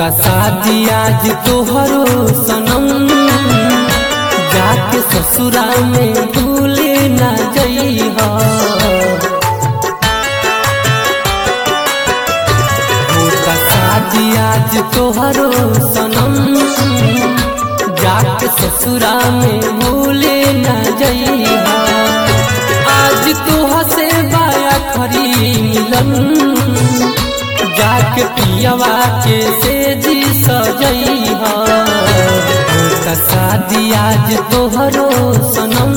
होता शादी आज तोहरो सनम जाके ससुरा में भूले ना जइहा होता शादी आज तोहरो सनम जाके ससुरा में भूले ना जइहा आज तोहा से बाया खरी मिलन जाके पियवा के से जी सजइहा होता शादी आज तोहरो सनम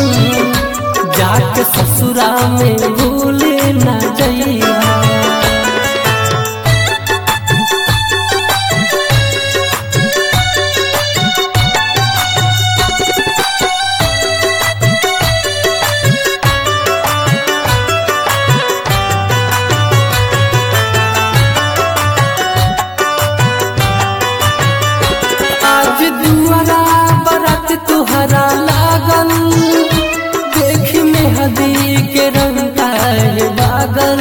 जाके ससुरा में भूले ना जइहा आज दुआरा बरत तुहरा लागल देख में हदी के रंग काहे बागल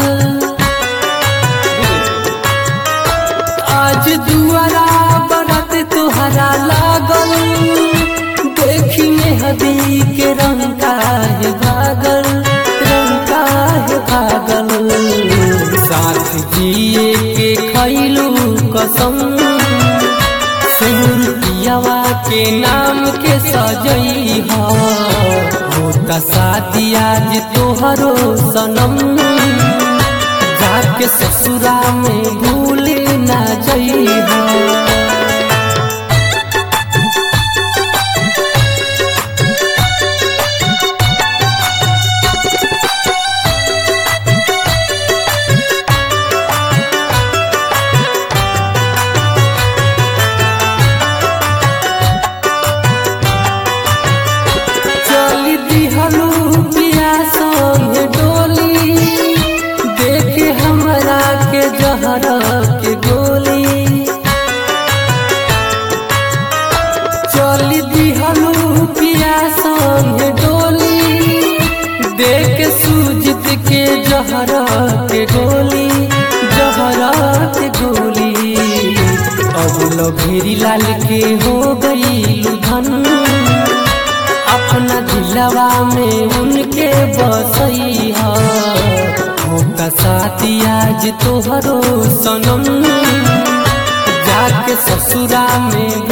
आज दुआरा बरत तुहरा लागल देख में हदी के रंग काहे बागल रंग काहे भागल साथ जिए के खैलू कसम सिंदूर पियावा के नाम के सजई होता शादी आज तोहरो सनम जाके ससुरा में भूले ना जइहा चली दिहलू पिया संगे डोली देखे हमरा के जहर के गोली चली दिहलू पिया संगे डोली देख सूजित के जहर के गोली जहर के गोली अब लभेरी लाल के हो गई धन अपना दिलवा में उनके बसैया होता साथी आज तोहरो सनम जाके ससुरा में